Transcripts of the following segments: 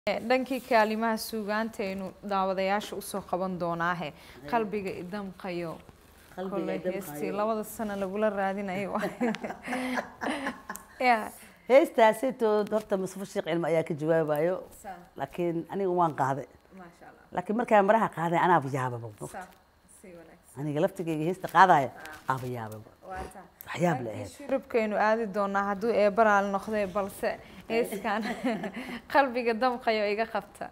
dhankii kaalimaha suugaantaynu daawadayaasha usoo qaban doonaahe qalbiga idamqayo koley heestii labada sano lagula raadinayo ya heestaasitood horta mustafa sheekh cilmi ayaa ka jawaabayo laakiin aniga waan qaaday maasha allah laakiin markaa maraha qaaday anaaba yaababa Saa, si wanaagsan aniga laftigayga heesta qaadaya aaba yaababa waa taa waxyaab la Dhankii ahayd shurubkaynu aadi doonaa hadduu eebaraal noqday balse heeskan qalbiga damqayo iga qabta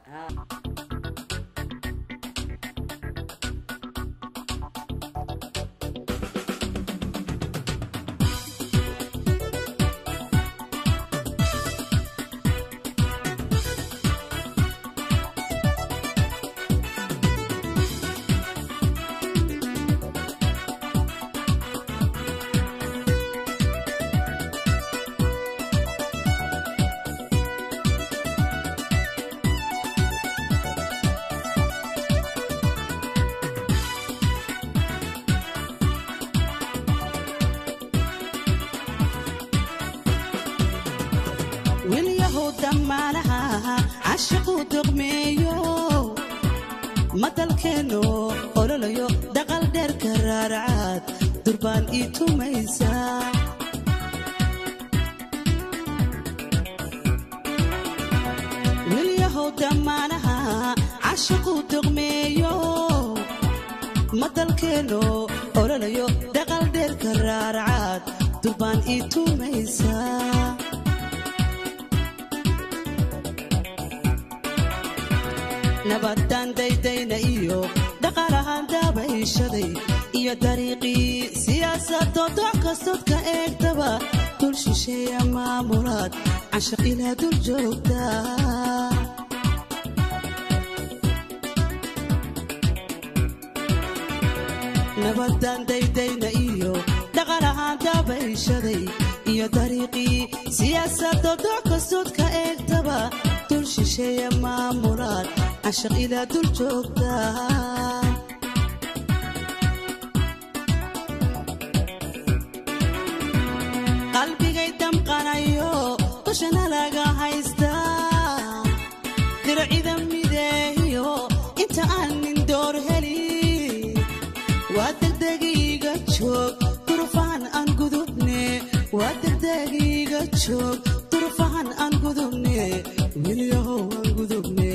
wilyahow dhammaanaha cashiquu doqmeeyo madalkeenno ololayo dhaqal dheerka raaracaad durbaan ii tumaysa wilyahow dhammaanaha cashiquu doqmeeyo madalkeenno ololayo dhaqal dheerka raaracaad durbaan ii tumaysa nabadaan daydayna iyo dhaqaalahaan daabayshaday iyo dariiqii siyaasadoo dooc kastood ka eegtaba dul shisheeya maamulaad cashaq ilaa dul joogta nabadaan daydayna iyo dhaqaalahaan daabayshaday iyo dariiqii siyaasadoo dooc kastood ka eegtaba dul shisheeya maamulaad cashaq ilaa dul joogta qalbigay damqanayo dushana laga haystaa dircida mideeyo inta aan nin door helin waa degdegiiga joog durufahan aan gudubne waa degdegiiga joog durufahan aan gudubne wilyahow aan gudubne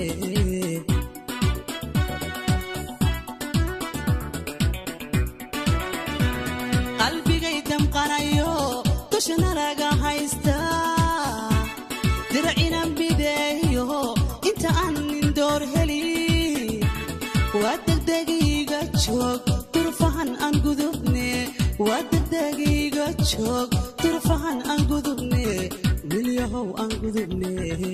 qalbigay damqanayo dushana laga haystaa dircina mideeyo inta aan nin door helin waa degdegiiga joog durufahan aan gudubne waa degdegiiga joog durufahan aan gudubne wilyahow aan gudubne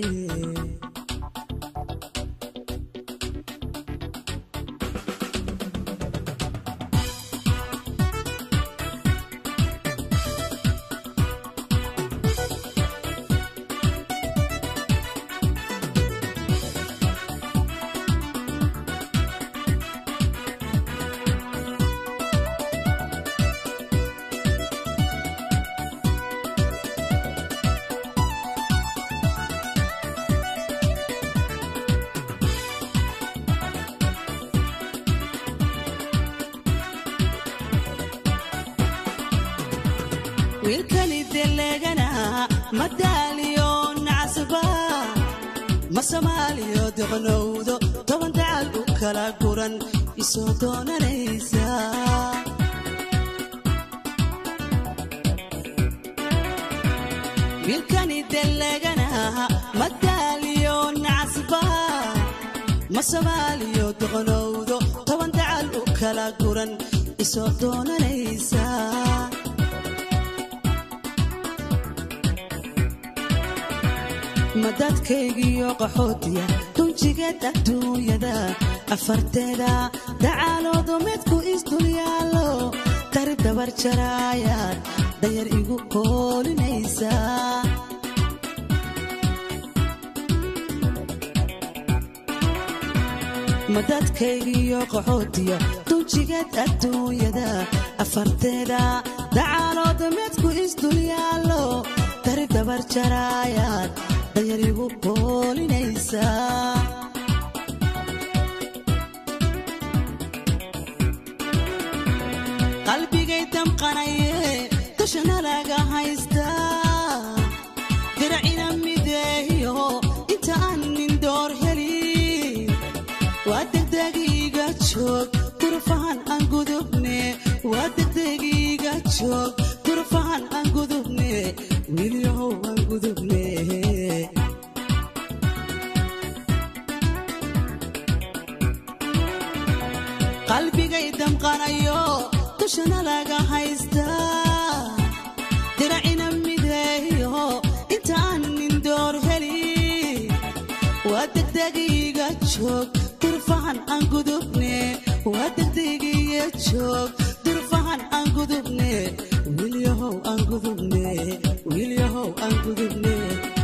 wiilkani delegana ma daaliyo nacasba ma soomaaliyo doqnowdo toban dacal u kala guran isoo doonanaysa wiilkani delegana ma daaliyo nacasba ma soomaaliyo doqnowdo toban dacal u kala guran isoo doonanaysa madadkaygiyo qaxootiya dunjigeed adduunyada afarteeda dacaaloodu midku isdulyaalo dari dabar jaraayaad dayar igu koolinaysa madadkaygiyo qaxootiya dunjigeed adduunyada afarteeda dacaaloodu midku isdulyaalo dari dabar jaraayaad dayarigu boolinaysaa qalbigay damqanaye dushana laga haystaa diracina mideeyo inta aan nin door helin waa degdegiiga joog durfahan aan gudubne waa degdegiiga joog durfahan aan gudubne wiilyahow aan gudubne qalbigay damqanayo dushana laga haystaa diracina mideeyo inta aan nin door helin waa degdegiiga joog durfahan aan gudubne waa degdegiiga joog durfahan aan gudubne wiilyahow aan gudubne wiilyahow aan gudubne